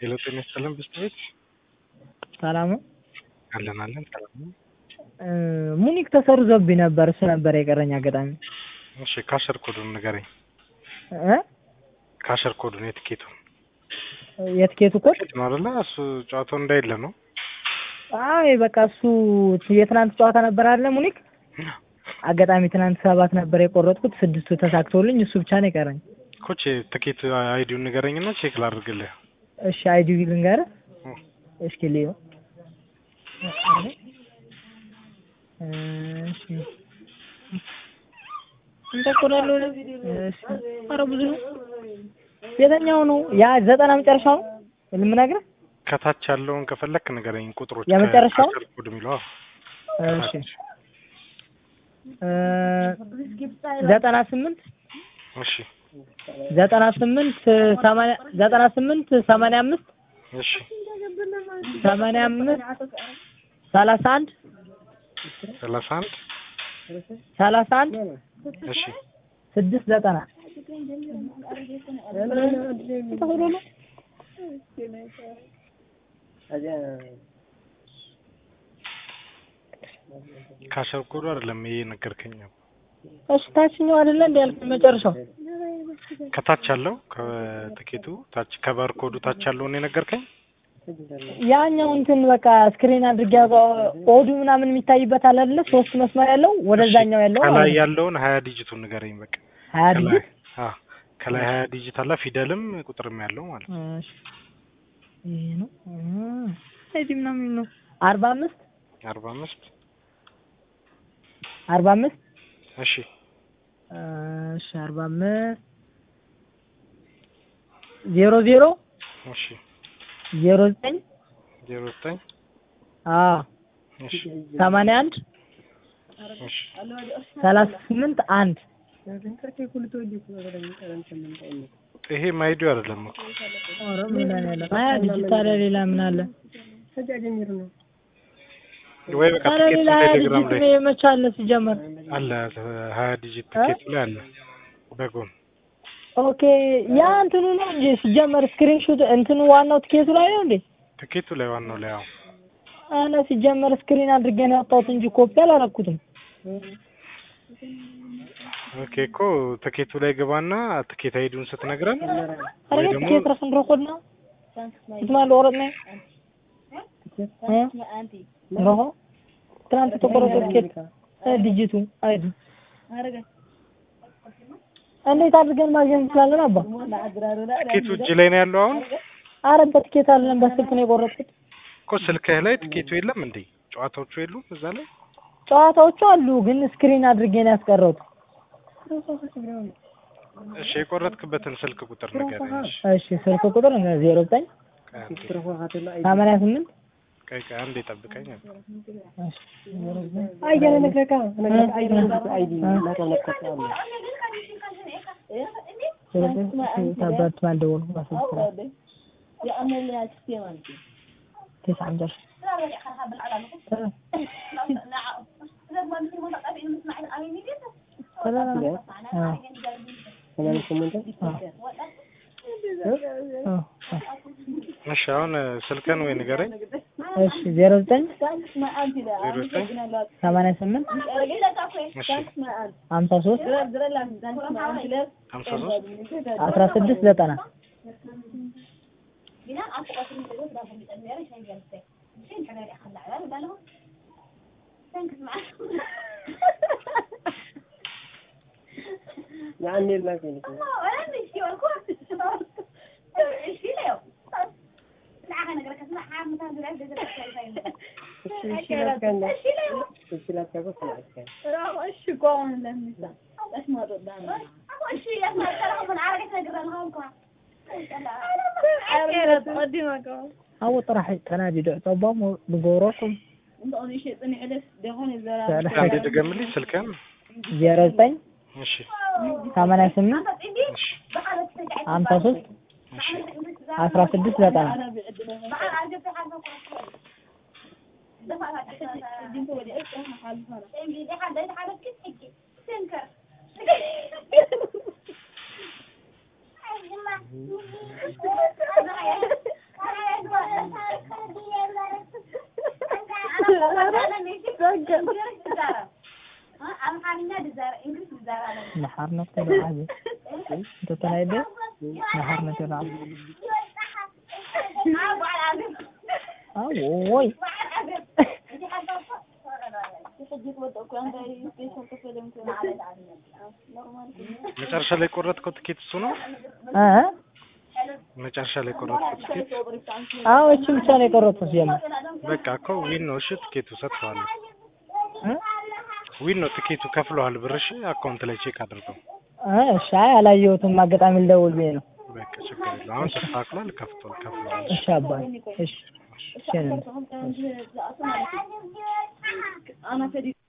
ሄሎ ጤና ይስጥልን ብስት ቤት ሰላም ነው። አለን አለን ሰላም ነው። ሙኒክ ተሰርዞብኝ ነበር። እሱ ነበር የቀረኝ አጋጣሚ። እሺ ካሸር ኮዱን ንገረኝ። እ ካሸር ኮዱን የትኬቱን የትኬቱ ኮድ ትኬት ነው አይደለ? እሱ ጨዋታው እንዳይለ ነው። አይ በቃ እሱ የትናንት ጨዋታ ነበር አይደለ? ሙኒክ አጋጣሚ ትናንት ሰባት ነበር የቆረጥኩት፣ ስድስቱ ተሳክቶልኝ እሱ ብቻ ነው የቀረኝ። ኮች ትኬት አይዲውን ንገረኝና ቼክ ላድርግልህ። እሺ አይዲ ልንገርህ እስኪ ልዩ እሺ እንጠቆራለሁ። እሺ ኧረ ብዙ ነው። የትኛው ነው? ያ ዘጠና መጨረሻው ነው የምነግርህ። ከታች ያለውን ከፈለክ ንገረኝ ቁጥሮች። የመጨረሻው? ካሸር ኮድ የሚለው አዎ። እሺ እ ዘጠና ስምንት እሺ ዘጠና ስምንት ሰማንያ ዘጠና ስምንት ሰማንያ አምስት እሺ ሰማንያ አምስት ሰላሳ አንድ ሰላሳ አንድ ሰላሳ አንድ እሺ ስድስት ዘጠና ካሸር ኮዱ አይደለም ይሄ ነገርከኝ። እሱ ታችኛው አይደለ እንደ ያልኩኝ መጨረሻው ከታች ያለው ከትኬቱ ታች ከባር ኮዱ ታች ያለውን የነገርከኝ ያኛው እንትን በቃ ስክሪን አድርጌ ኦዱ ምናምን የሚታይበት አለ አይደለ? ሶስት መስመር ያለው ወደዛኛው ያለው ከላይ ማለት ነው። ያለውን ሀያ ዲጂቱን ንገረኝ በቃ ሀያ ከላይ ዲጂት አዎ ከላይ ሀያ ዲጂት አለ ፊደልም ቁጥርም ያለው ማለት ነው። እሺ ይሄ ነው አይዲ ምናምን ነው አርባ አምስት አርባ አምስት አርባ አምስት እሺ እሺ አርባ አምስት ዜሮ ዜሮ እሺ ዜሮ ዘጠኝ ዜሮ ዘጠኝ አዎ እሺ ሰማንያ አንድ እሺ ሰላሳ ስምንት አንድ ይሄ ማይዲዮ አይደለም እኮ ኧረ ምን ላይ ነው ያለው? ሀያ ዲጂታል ሌላ ምን አለ? ወይ በቃ ታዲያ ትኬት ሌላ ሀያ ቴሌግራም ዲጂት ላይ ነው መቼ አለ ሲጀመር? አለ ሀያ ዲጂት ትኬት ላይ አለ በጎን ኦኬ ያ እንትኑ ነው እንጂ ሲጀመር ስክሪንሾት እንትኑ ዋናው ትኬቱ ላይ ነው እንዴ? ትኬቱ ላይ ዋናው ላይ አዎ አነ ሲጀመር ስክሪን አድርጌ ነው ያወጣሁት እንጂ ኮፒ አላረኩትም። ኦኬ እኮ ትኬቱ ላይ ግባና ትኬት አይዲውን ስትነግረን አረ ወይ ደግሞ ትኬት ረስን ረኮድና ይትማል ወረድና ረሆ ትናንት የተቆረጠ ትኬት እ ዲጂቱ አይዲ እንዴት አድርገን ማግኘት እንችላለን? አባ ትኬቱ እጅ ላይ ነው ያለው አሁን አረ በትኬት አለን በስልክ ነው የቆረጥኩት። እኮ ስልክህ ላይ ትኬቱ የለም እንዴ ጨዋታዎቹ የሉም እዛ ላይ ጨዋታዎቹ አሉ ግን ስክሪን አድርጌ ነው ያስቀረሁት። እሺ የቆረጥክበትን ስልክ ቁጥር ንገረኝ እሺ እሺ ስልክ ቁጥር ዜሮ ዘጠኝ ቆይ አንዴ ሰማንያ ስምንት ቆይ ቆይ አንዴ ጠብቀኝ ታባት ማልደወል تسعة عشر እሺ አሁን ስልክህን ወይ ንገረኝ እሺ ዜሮ ዘጠኝ ዜሮ ዘጠኝ ሰማንያ ስምንት እሺ ሀምሳ ሶስት ሀምሳ ሶስት አስራ ስድስት ዘጠና أو طرح تنادي دع طبام بقوركم አንዴ ድገምልኝ ስልክህን ዜሮ ዘጠኝ እሺ ሰማንያ ስምንት እሺ ሀምሳ ሶስት እሺ አስራ ስድስት ዘጠና نحرنا كده عادي انت تلاقي نحرنا كده عادي اوي መጨረሻ ላይ የቆረጥከው ትኬት እሱ ነው? እ መጨረሻ ላይ የቆረጥከው ትኬት አዎ እቺ ብቻ ነው የቆረጥኩት ጀመር በቃ እኮ ዊን ነው። እሺ ትኬቱ ሰጥተዋለሁ። እ ዊን ነው ትኬቱ ከፍለዋል። ብር እሺ አካውንት ላይ ቼክ አድርገው። እ እሺ አይ አላየሁትም አጋጣሚ ልደውል ብዬ ነው በቃ ችግር የለውም። አሁን ተስተካክሏል። ከፍቷል ከፍለዋል። እሺ አባይ እሺ እሺ